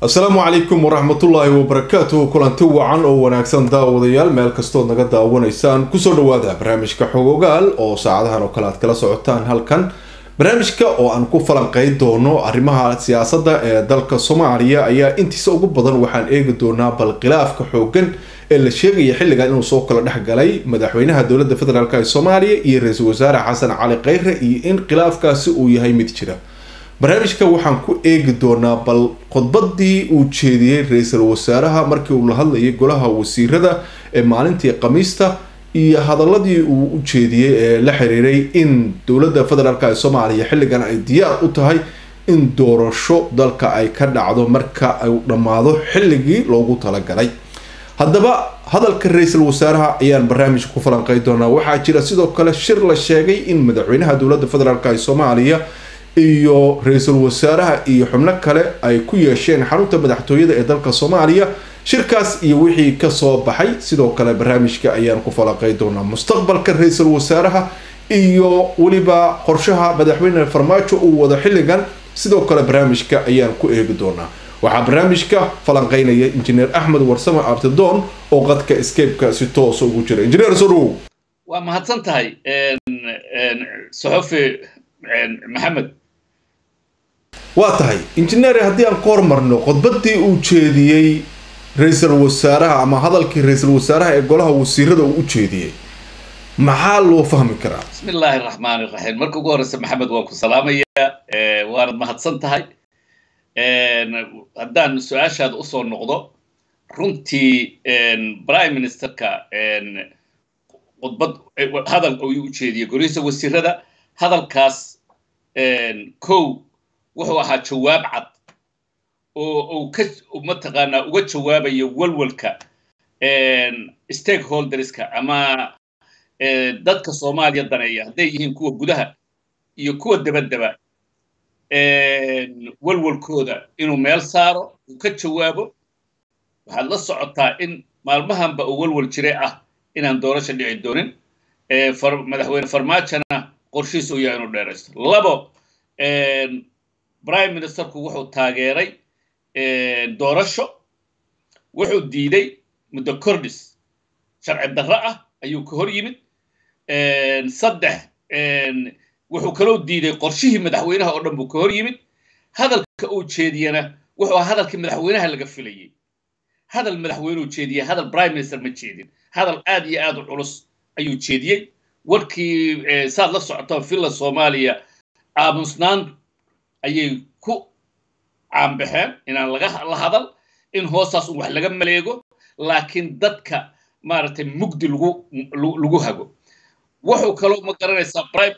asalaamu calaykum waraxmatullaahi wabarakaatuhu kulanti wacan oo wanaagsan daawadayaal meel kastood naga daawanaysaan kusoo dhawaada barnaamijka xogogaal oo saacadahan oo kale aad kala socotaan halkan barnaamijka oo aan ku falanqeyn doono arrimaha siyaasadda ee dalka soomaaliya ayaa intiisa ugu badan waxaan eegi doonaa bal khilaafka xoogan ee la sheegaya xilligan inuu soo kala dhex galay madaxweynaha dowladda federaalk ee soomaaliya iyo ra-iisul wasaare xasan cali kheyre iyo in khilaafkaasi uu yahay mid jira barnaamijka waxaan ku eegi doonaa bal khudbadii uu jeediyey ra-iisul wasaaraha markii uu la hadlayay golaha wasiirada ee maalintii khamiista iyo hadaladii uu u jeediyey ee la xiriiray in dowladda federaalk ee soomaaliya xilligan ay diyaar u tahay in doorasho dalka ay ka dhacdo marka uu dhammaado xilligii loogu talagalay haddaba hadalka ra-iisul wasaaraha ayaan barnaamijka ku falanqey doonaa waxaa jira sidoo kale shir la sheegay in madaxweynaha dowladda federaalk ee soomaaliya iyo ra-iisul wasaaraha iyo xubno kale ay ku yeesheen xarunta madaxtooyada ee dalka soomaaliya shirkaas iyo wixii kasoo baxay sidoo kale barnaamijka ayaan ku falaqey doonaa mustaqbalka ra-iisul wasaaraha iyo weliba qorshaha madaxweyne farmaajo uu wado xilligan sidoo kale barnaamijka ayaan ku eegi doonaa waxaa barnaamijka falanqeynaya injineer axmed warsame abtidoon oo qadka escapeka si toosa ugu jira injineer sodhow waa mahadsan tahay soxofi maxamed waa tahay injineer haddii aan ka hormarno khudbadii uu jeediyey ra-iisul wasaaraha ama hadalkii ra-iisul wasaaraha ee golaha wasiirada uu u jeediyey maxaa loo fahmi karaa bismi illaahi raxmaan iraxiim marka ugu horreysa maxamed waan ku salaamayaa waanad mahadsan tahay haddaan su-aashaada usoo noqdo runtii prime ministerka khudbad hadal uu u jeediyey golihiisa wasiirada hadalkaas kow wuxuu ahaa jawaab cad oo uu ka mataqaanaa uga jawaabayo walwalka stakeholderska ama dadka soomaaliya daneeya hadday yihiin kuwa gudaha iyo kuwa dabadaba walwalkooda inuu meel saaro uu ka jawaabo waxaad la socotaa in maalmahanba uu walwal jire ah inaan doorasho dhici doonin madaxweyne farmaajona qorshihiis uu yahay inuu dheeraysto labo prime ministerku wuxuu taageeray doorasho wuxuu diiday muddo cordis sharci darro ah ayuu ka hor yimid saddex wuxuu kaloo diiday qorshihii madaxweynaha oo dhan buu ka hor yimid hadalka uu jeediyena wuxuu ahaa hadalkii madaxweynaha laga filayey hadal madaxweyneu jeediyey hadal prime minister ma jeedin hadal aad iyo aad u culus ayuu jeediyey warkii saad la socoto villa soomaaliya aamusnaan ayay ku caanbaxeen inaan laga la hadal in hoostaas un wax laga maleego laakiin dadka maaragtay mugdi lagu lagu hago wuxuu kaloo ma garanaysaa prime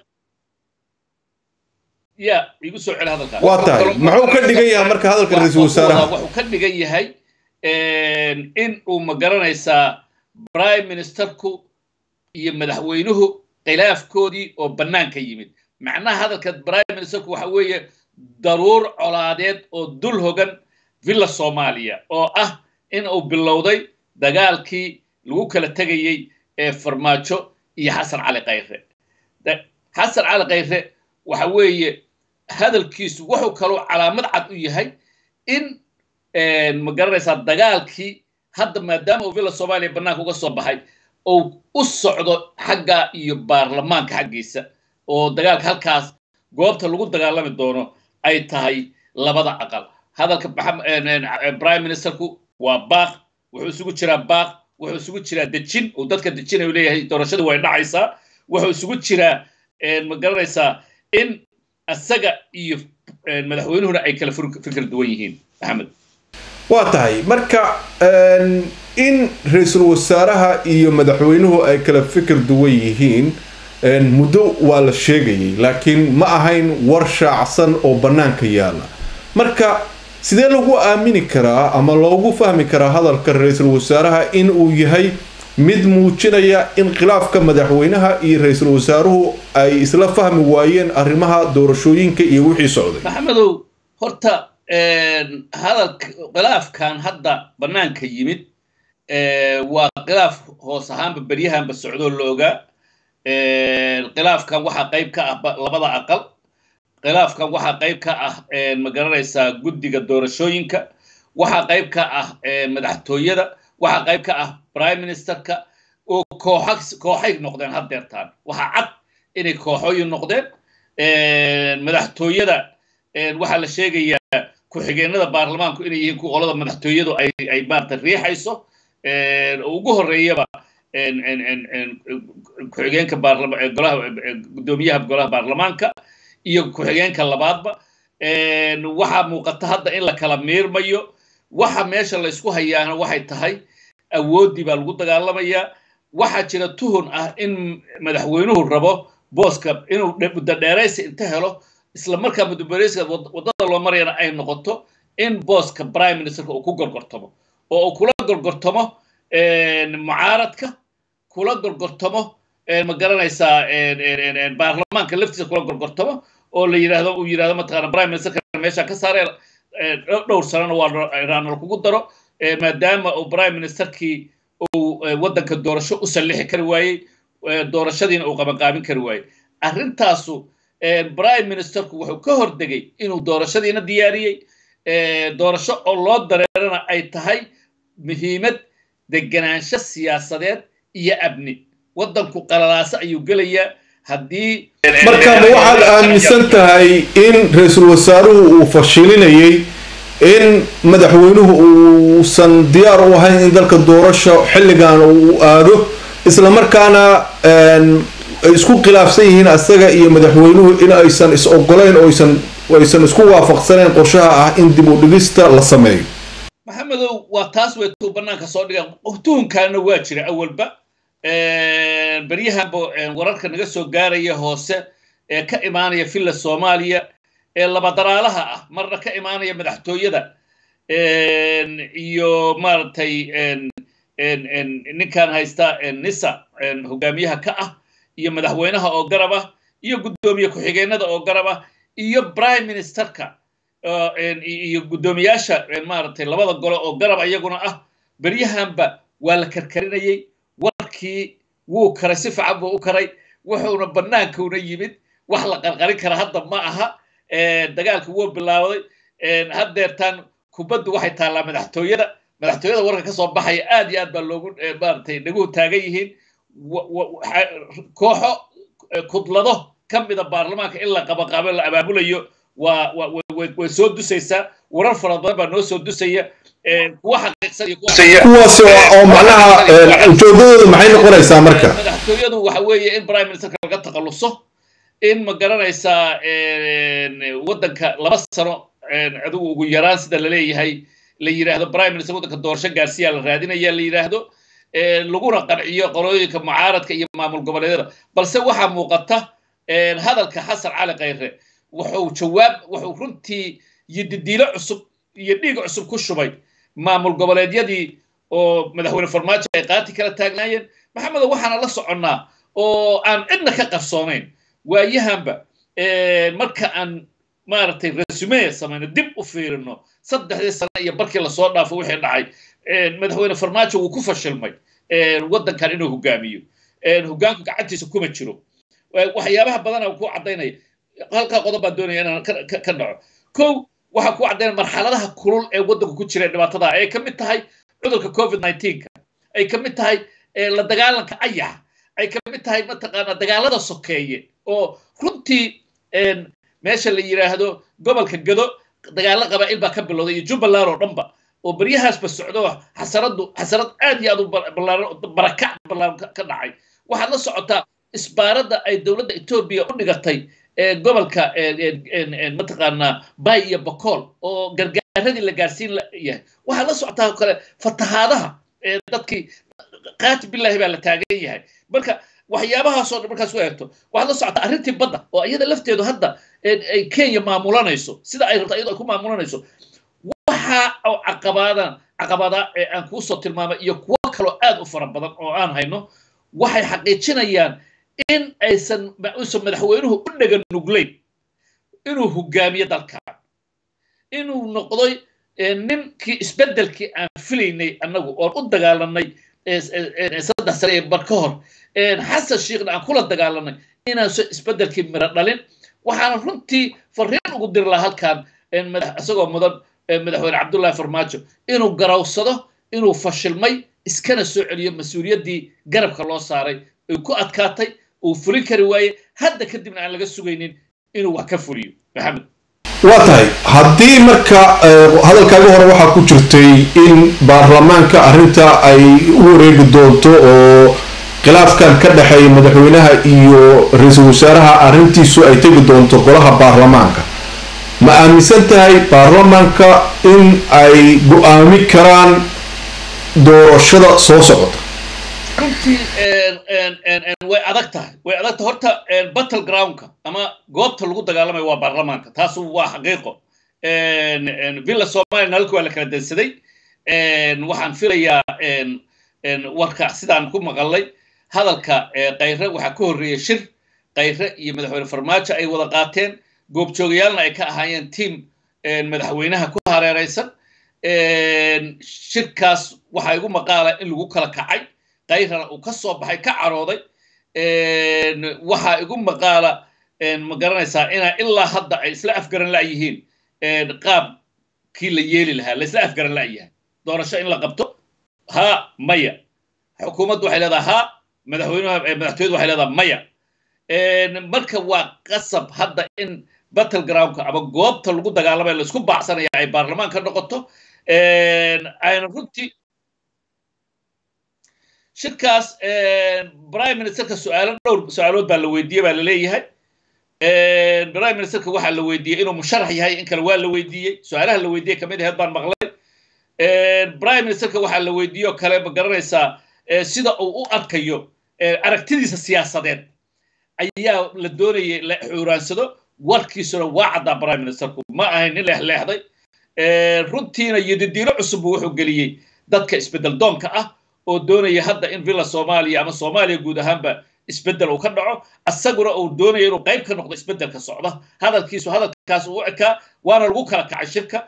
ya igu soo celi hadalkaa waa tahay muxuu ka dhigan yahay marka hadalka ra-iisul wasaaraha wuxuu ka dhigan yahay in uu ma garanaysaa prime ministerku iyo madaxweynuhu khilaafkoodii oo bannaanka yimid macnaha hadalka prime ministerku waxa weeye daruur colaadeed oo dul hogan villa soomaaliya oo ah in uu bilowday dagaalkii lagu kala tegayey ee farmaajo iyo xasan cali khayre xasan cali khayre waxa weeye hadalkiisu wuxuu kaloo calaamad cad u yahay in ma garanaysaa dagaalkii hadda maadaama uu villa soomaaliya bannaanka uga soo baxay uu u socdo xagga iyo baarlamaanka xaggiisa oo dagaalka halkaas goobta lagu dagaalami doono ay tahay labada aqal hadalka prime ministerku waa baaq wuxuu isugu jiraa baaq wuxuu isugu jiraa dejin uu dadka dejinayu leeyahay doorashadu way dhacaysaa wuxuu isugu jiraa ma garanaysaa in isaga iyo madaxweynuhuna ay kala fikir duwan yihiin maxamed waa tahay marka in ra-iisul wasaaraha iyo madaxweynuhu ay kala fikir duwan yihiin muddo waa la sheegayay laakiin ma ahayn war shaacsan oo bannaanka yaala marka sidee lagu aamini karaa ama loogu fahmi karaa hadalka ra-iisul wasaaraha in uu yahay mid muujinaya in khilaafka madaxweynaha iyo ra-iisul wasaaruhu ay isla fahmi waayeen arrimaha doorashooyinka iyo wixii socday maxamedow horta hadalka khilaafkan hadda bannaanka yimid waa khilaaf hoos ahaanba beryahanba socdoo la ogaa khilaafkan waxaa qayb ka ah labada aqal khilaafkan waxaa qayb ka ah ma garanaysaa guddiga doorashooyinka waxaa qayb ka ah madaxtooyada waxaa qayb ka ah prime ministerka oo kooxa kooxay noqdeen haddeertaan waxaa cad inay kooxooyin noqdeen madaxtooyada waxaa la sheegayaa ku-xigeenada baarlamaanku inay yihiin ku qolada madaxtooyadu ay ay maarata riixayso oo ugu horreeyaba ku-xigeenka golaha guddoomiyaha golaha baarlamaanka iyo ku-xigeenka labaadba waxaa muuqata hadda in la kala miirmayo waxa meesha laysku hayaana waxay tahay awooddii baa lagu dagaalamayaa waxaa jira tuhun ah in madaxweynuhu rabo booska inuu muddo dheeraysi inta helo isla markaa muddo dheeraysiga waddada loo marayana ay noqoto in booska prime ministerka uu ku gorgortamo oo uu kula gorgortamo mucaaradka kula gorgortamo ma garanaysaa baarlamaanka laftiisa kula gorgortamo oo la yidhaahdo uu yidhahdo mataqaana prime ministerka meesha ka saaree dhowr sanana waa raanal kugu daro maadaama uu prime ministerkii uu waddanka doorasho u sallixi kari waayey doorashadiina uu qabanqaabin kari waayey arrintaasu prime ministerku wuxuu ka hordegay inuu doorashadiina diyaariyey doorasho oo loo dareerana ay tahay muhiimad deganaansho siyaasadeed iyo amni waddanku qalalaaso ayuu gelayaa haddii marka ma waxaad aaminsan tahay in ra-iisul wasaaruhu uu fashilinayay in madaxweynuhu uusan diyaar u ahayn in dalka doorasho xilligan uu aado isla markaana ay isku khilaafsan yihiin asaga iyo madaxweynuhu in aysan is ogolayn oo aysan aysan isku waafaqsanayn qorshaha ah in dib u dhigista la sameeyo maxamedow waa taas way tuu bannaanka soo dhigaan tuhunkaana waa jira awalba beryahanba wararka naga soo gaaraya hoose ee ka imaanaya villa soomaaliya ee labadaraalaha ah marna ka imaanaya madaxtooyada iyo maaragtay ninkan haysta nisa hogaamiyaha ka ah iyo madaxweynaha oo garab ah iyo guddoomiye ku-xigeenada oo garab ah iyo prime ministerka iyo guddoomiyaasha maaragtay labada gole oo garab iyaguna ah beryahanba waa la karkarinayay warkii wuu karay si fiican buu u karay wuxuuna bannaankuuna yimid wax la qarqarin kara hadda ma aha dagaalka wuu bilaawday haddeertaan kubaddu waxay taallaa madaxtooyada madaxtooyada warka ka soo baxaya aad iyo aad baa loogu maaragtay dhaguhu taagan yihiin kooxo kudlado ka mida baarlamaanka in la qabaqaabo la abaabulayo waa way soo dusaysaa warar fara badan baa noo soo dusaya kuwa xaqiiqsan iyo kuwaas oo macnaha ujeedadooda maxay noqonaysaa marka madaxtooyadu waxa weeye in prime ministerka laga takhaluso in ma garanaysaa waddanka laba sano adigu ugu yaraan sida laleeyahay la yidhaahdo prime minister waddanka doorasho gaarsiyaa la raadinaya la yidhaahdo laguna qanciyo qolooyinka mucaaradka iyo maamul goboleedyada balse waxaa muuqata hadalka xasan cali khayre wuxuu jawaab wuxuu runtii yididiilo cusub iyo dhiig cusub ku shubay maamul goboleedyadii oo madaxweyne farmaajo ay qaati kala taagnaayeen maxamedo waxaana la soconnaa oo aan cidna ka qarsoonayn waayahanba marka aan maaragtay resume samayno dib u fiirino saddexdii sano iyo barkii lasoo dhaafo wixii dhacay madaxweyne farmaajo wuu ku fashilmay waddankan inuu hogaamiyo hogaanku gacantiisa kuma jiro waxyaabaha badana ku caddaynaya halkaa qodob baan doonaya inaan ka dhaco kow waxaa ku caddaynaya marxaladaha kulul ee waddanku ku jira dhibaatada ay ka mid tahay cudurka covid nineteenka ay ka mid tahay la dagaalanka ayaxa ay ka mid tahay mataqaanaa dagaalada sokeeye oo runtii meesha la yidhaahdo gobolka gado dagaalo qabaa'il baa ka bilowday iyo jubbaland oo dhanba oo beryahaasba socdo xasaradu xasarad aad iyo aad u ballaaran barakac ballaaran ka dhacay waxaad la socotaa isbaaradda ay dowladda etoobiya u dhigatay gobolka mataqaanaa bay iyo bokool oo gargaaradii la gaarsiin yahay waxaad la socotaa oo kale fatahaadaha dadkii qaati billahi baa la taagan yahay marka waxyaabahaasoo dhan markaas u eegto waxaad la socotaa arrintii badda oo iyada lafteedu hadda ay kenya maamulanayso sida ay rabto iyadoo ay ku maamulanayso waxa oo caqabaadan caqabada ee aan kuu soo tilmaamay iyo kuwo kaloo aad u fara badan oo aan hayno waxay xaqiijinayaan in aysan uusan madaxweynuhu u dhega nuglayn inuu hogaamiyo dalkan inuu noqday ninkii isbeddelkii aan filaynay annagu oon u dagaalanay saddex sane ee bar ka hor xasan shiikhna aan kula dagaalanay inaanso isbeddelkii miro dhalin waxaana runtii fariin ugu diri lahaa halkan isagoo mudan madaxweyne cabdullahi farmaajo inuu garawsado inuu fashilmay iskana soo celiyo mas-uuliyaddii garabka loo saaray ay ku adkaatay uu fulin kari waaye hadda kadibna aan laga sugaynin inuu wax ka fuliyo maxamed waa tahay haddii marka hadalkaaga hore waxaa ku jirtay in baarlamaanka arrinta ay u wareegi doonto oo khilaafkan ka dhexeeya madaxweynaha iyo ra-iisul wasaaraha arrintiisu ay tegi doonto golaha baarlamaanka ma aaminsan tahay baarlamaanka in ay go-aami karaan doorashada soo socota runtii way adag tahay way adag tahay horta battle groundka ama goobta lagu dagaalamayo waa baarlamaanka taasu waa xaqiiqo villa somaliya nalka waa la kala dansaday waxaan filayaa warka sidaan ku maqalay hadalka kayre waxaa ka horreeyay shir kayre iyo madaxweyne farmaajo ay wada qaateen goobjoogayaalna ay ka ahaayeen tiam madaxweynaha ku hareeraysan shirkaas waxaa igu maqaala in lagu kala kacay kayrana uu ka soo baxay ka carooday waxaa igu maqaala ma garanaysaa inaa ilaa hadda ay isla afgaran la'yihiin qaabkii la yeeli lahaa la isla afgaran la'yahay doorasho in la qabto haa maya xukuumaddu waxay leedaha haa madaxweynuha madaxtooyadu waxay leedaha maya marka waa qasab hadda in battle groundka ama goobta lagu dagaalamaya laisku baacsanaya ay baarlamaan ka noqoto ayna runtii shirkaas prime ministerka su-aalo dhowr su-aalood baa la weydiiyey baa la leeyahay prime ministerka waxaa la weydiiyey inuu musharax yahay in kale waa la weydiiyey su-aalaha la weydiiyey kamid aheed baan maqlay prime ministerka waxaa la weydiiyey oo kale ma garanaysaa sida uu u arkayo aragtidiisa siyaasadeed ayaa la doonayay la xuuraansado warkiisuna waa caddaa prime ministerku ma ahayn nin leexleexday runtiina yodidiino cusub wuxuu geliyey dadka isbeddel doonka ah oo doonaya hadda in villa soomaaliya ama soomaaliya guud ahaanba isbeddel uu ka dhaco asaguna uu doonaya inuu qayb ka noqdo isbeddelka socda hadalkiisu hadalkaas uu ekaa waana lagu kala kacay shirka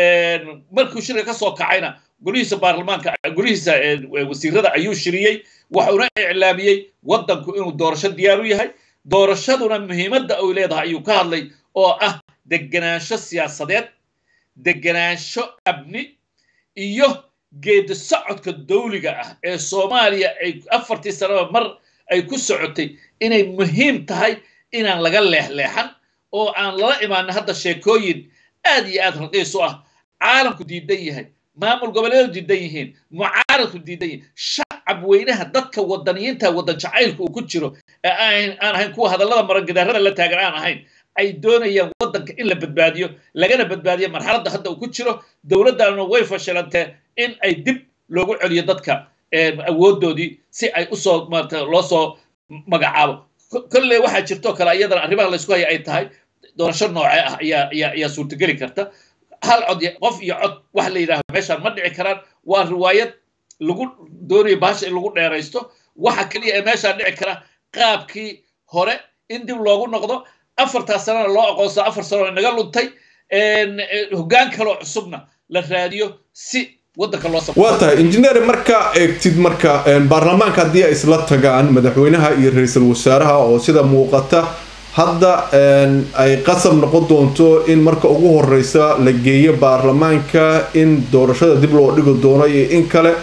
markuu shirka ka soo kacayna golihiisa baarlamaanka golihiisa wasiirada ayuu shiriyey wuxuuna iclaamiyey waddanku inuu doorasho diyaar u yahay doorashaduna muhiimadda uu leedahay ayuu ka hadlay oo ah degenaansho siyaasadeed degenaansho amni iyo geedi socodka dawliga ah ee soomaaliya ay afartii sanaba mar ay ku socotay inay muhiim tahay inaan laga leexleexan oo aan lala imaanin hadda sheekooyin aad iyo aad raqiis u ah caalamku diidan yahay maamul goboleedu diidan yihiin mucaaradku diidan yihiin shacab weynaha dadka wadaniyiinta wadan jacaylka uu ku jiro ee aan ahayn kuwa hadallada marangidaarada la taagan aan ahayn ay doonayaan waddanka in la badbaadiyo lagana badbaadiyo marxaladda hadda uu ku jiro dowladdaanuna way fashilantee in ay dib loogu celiyo dadka awooddoodii si ay usoo maarata loo soo magacaabo kolley waxaa jirtoo kale iyadana arrimaha laysku haya ay tahay doorasho noocee ah ayaa ayaa ayaa suurtageli karta hal cod qof iyo cod wax la yidhaaho meeshaan ma dhici karaan waa riwaayad lagu doonayo bahasha in lagu dheeraysto waxa keliya ee meeshaan dhici kara qaabkii hore in dib loogu noqdo afartaas sanana loo aqoonsado afar sanoo naga luntay hoggaan kaloo cusubna la raadiyo si waddanka loo waa tahay injineer markaa eegtid marka baarlamaanka haddii ay isla tagaan madaxweynaha iyo ra-iisul wasaaraha oo sida muuqata hadda ay qasab noqon doonto in marka ugu horeysa la geeyo baarlamaanka in doorashada dib loo dhigi doono iyo in kale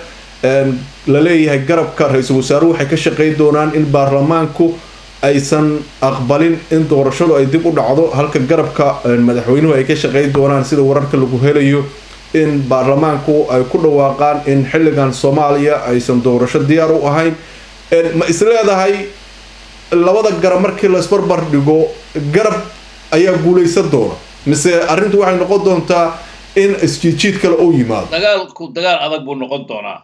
la leeyahay garabka ra-iisul wasaaruhu waxay ka shaqayn doonaan in baarlamaanku aysan aqbalin in doorashadu ay dib u dhacdo halka garabka madaxweynuhu ay ka shaqayn doonaan sida wararka lagu helayo in baarlamaanku ay ku dhawaaqaan in xilligan soomaaliya aysan doorasho diyaar u ahayn ma isleedahay labada garab markii la isbarbar dhigo garab ayaa guulaysan doona mise arrintu waxay noqon doontaa in isjiidjiid kale uu yimaado dagaalku dagaal adag buu noqon doonaa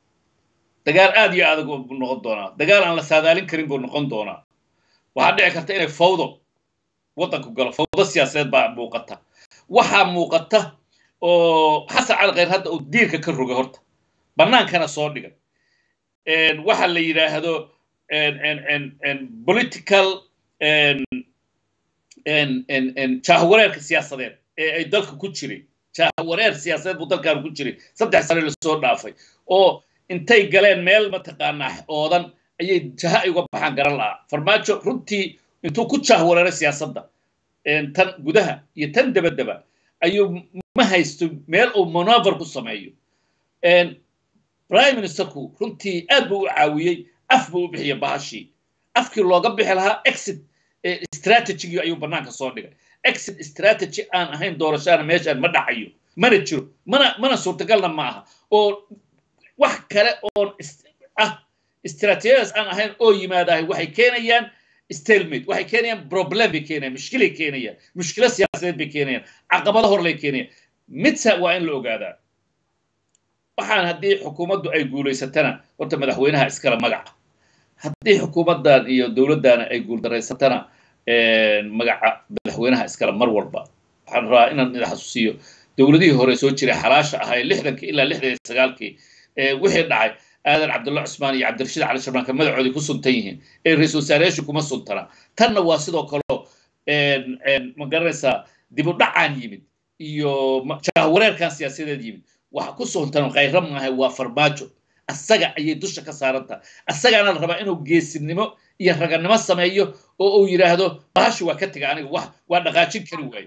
dagaal aad iyo adag buu noqon doonaa dagaal aan la saadaalin karin buu noqon doonaa waxaa dhici karta inay fawdo waddanku galo fawdo siyaasadeed baa muuqata waxaa muuqata oo xasan cali khayr hadda uu diirka ka rogay horta bannaankana soo dhigay waxa la yidhaahdo political jahwareerka siyaasadeed ee ay dalka ku jiray jahwareer siyaasadeed buu dalkan ku jiray saddex sane lasoo dhaafay oo intay galeen meel mataqaanaa oodan ayay jaha ay uga baxaan garan lahaa farmaajo runtii intuu ku jahwareeray siyaasadda tan gudaha iyo tan dabadaba ayuu ma haysto meel uu monover ku sameeyo prime ministerku runtii aad buu u caawiyey af buu u bixiyay bahashii afkii looga bixi lahaa exit strategigii ayuu bannaanka soo dhigay exit strategy aan ahayn doorashaana meeshaan ma dhacayo mana jiro mana mana suurtagalna ma aha oo wax kale oon ah istratejiyadaas aan ahayn oo yimaadahay waxay keenayaan stalmate waxay keenayaan problem bay keenayaan mushkilay keenayaan mushkilo siyaasadeed bay keenayaan caqabado horlay keenayaan midsa waa in la ogaadaa waxaan haddii xukuumaddu ay guulaysatana horta madaxweynaha iskala magaca haddii xukuumaddan iyo dowladdaana ay guuldaraysatana magaca madaxweynaha iskale mar walba waxaan rabaa inaan ida xasuusiyo dowladihii hore soo jiray xalaasha ahaa ee lixdankii ilaa lixdan iyo sagaalkii wixii dhacay aadan cabdulla cusmaan iyo cabdirashiid cali sharmaanka magacoodii ku suntan yihiin ee ra-iisul wasaareyaashu kuma suntana tanna waa sidoo kaleo ma garanaysaa dib u dhacaan yimid iyo jahwareerkan siyaasadeed yimid waxa ku suntan khayra maahay waa farmaajo asaga ayay dusha ka saarantaha asagaana la rabaa inuu geesinimo iyo raganimo sameeyo oo uu yidhaahdo bahashi waa ka tega aniga wax waa dhaqaajin kari waaye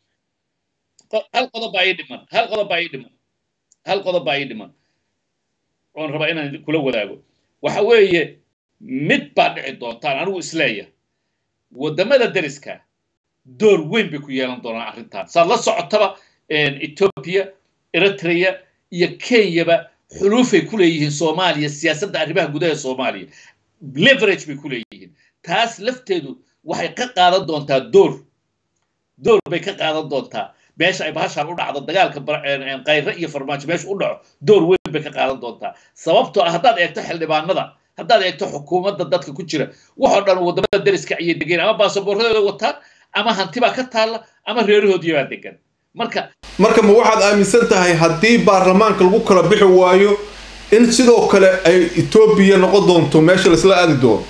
hal qodob baa ii dhiman hal qodob baa ii dhiman hal qodob baa ii dhiman oon rabaa inaan kula wadaago waxa weeye mid baa dhici doontaan anigu isleeya waddamada deriska door weyn bay ku yeelan doonaan arrintan saad la socotaba ethiopia eritrea iyo kenyaba xuluufay ku leeyihiin soomaaliya siyaasadda arrimaha gudaha soomaaliya leverage bay ku leeyihiin taas lafteedu waxay ka qaadan doontaa door door bay ka qaadan doontaa meesha ay bahashaan u dhacdo dagaalka kayre iyo farmaajo meesha u dhaco door weyn bay ka qaadan doontaa sababtoo ah haddaad eegto xildhibaanada haddaad eegto xukuumadda dadka ku jira waxoo dhan waddamada deriska ayay degeen ama baasaboorradooda wataan ama hantibaa ka taalla ama reerahoodii degan marka marka ma waxaad aaminsan tahay haddii baarlamaanka lagu kala bixi waayo in sidoo kale ay etoobiya noqon doonto meesha laisla aadi doono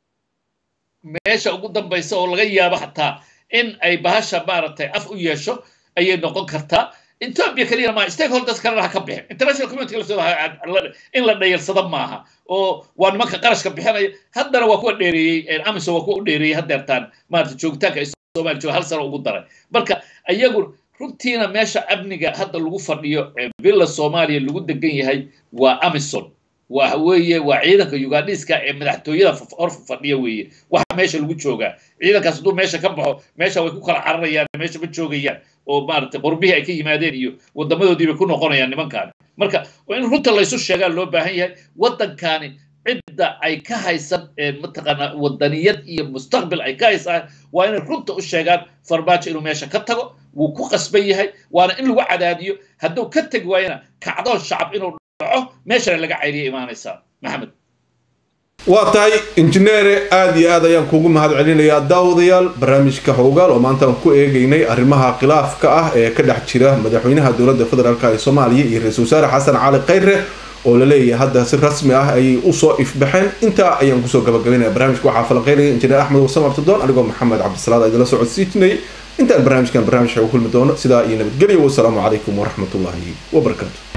meesha ugu dambaysa oo laga yaabo xataa in ay bahasha maaragtay af u yeesho ayay noqon kartaa ethiopia keliya ma stakeholders kalena ha ka bixin international community laftooda in la dhayarsado maaha oo waa nimanka qarashka bixinaya haddana waa kuwa dheereeyey amisom waa kuwa u dheereeyey haddeertaan maarata joogitaanka ay soomaaliya jooga hal sano ugu daray marka iyagu runtiina meesha amniga hadda lagu fadhiyo villa soomaaliya lagu degan yahay waa amison waxa weeye waa ciidanka ugandhiska ee madaxtooyada hor fadhiya weeye waxa meesha lagu joogaa ciidankaas hadduu meesha ka baxo meesha way ku kala cararayaan meesha ma joogayaan oo maaragtay qurbihii ay ka yimaadeen iyo waddamadoodii bay ku noqonayaan nimankaani marka waa in runta laysu sheegaa loo baahan yahay waddankaani cidda ay ka haysan mataqaanaa waddaniyad iyo mustaqbil ay ka haysaan waa inay runta u sheegaan farmaajo inuu meesha ka tago wuu ku qasban yahay waana in lagu cadaadiyo hadduu ka tegi waayana kacdoon shacab inuu dhaco meeshana laga cayriya imaanaysaa maxamed waa tahay injineere aada iyo aad ayaan kuugu mahad celinayaa daawadayaal barnaamijka howgaal oo maanta aan ku eegaynay arrimaha khilaafka ah ee ka dhex jira madaxweynaha dowladda federaalk ee soomaaliya iyo ra-isul wasaare xasan cali khayre oo la leeyahay hadda si rasmi ah ayay usoo ifbaxeen intaa ayaan kusoo gabagabaynaya barnaamijka waxaa falanqeynaya injineer axmed wasam abdidoon anigoo maxamed cabdisalaad idinla socodsiijinayay intaan barnaamijkan barnaamij ku kulmi doono sidaa iyo nabadgelya wasalaamu calaykum waraxmatullaahi wabarakaatu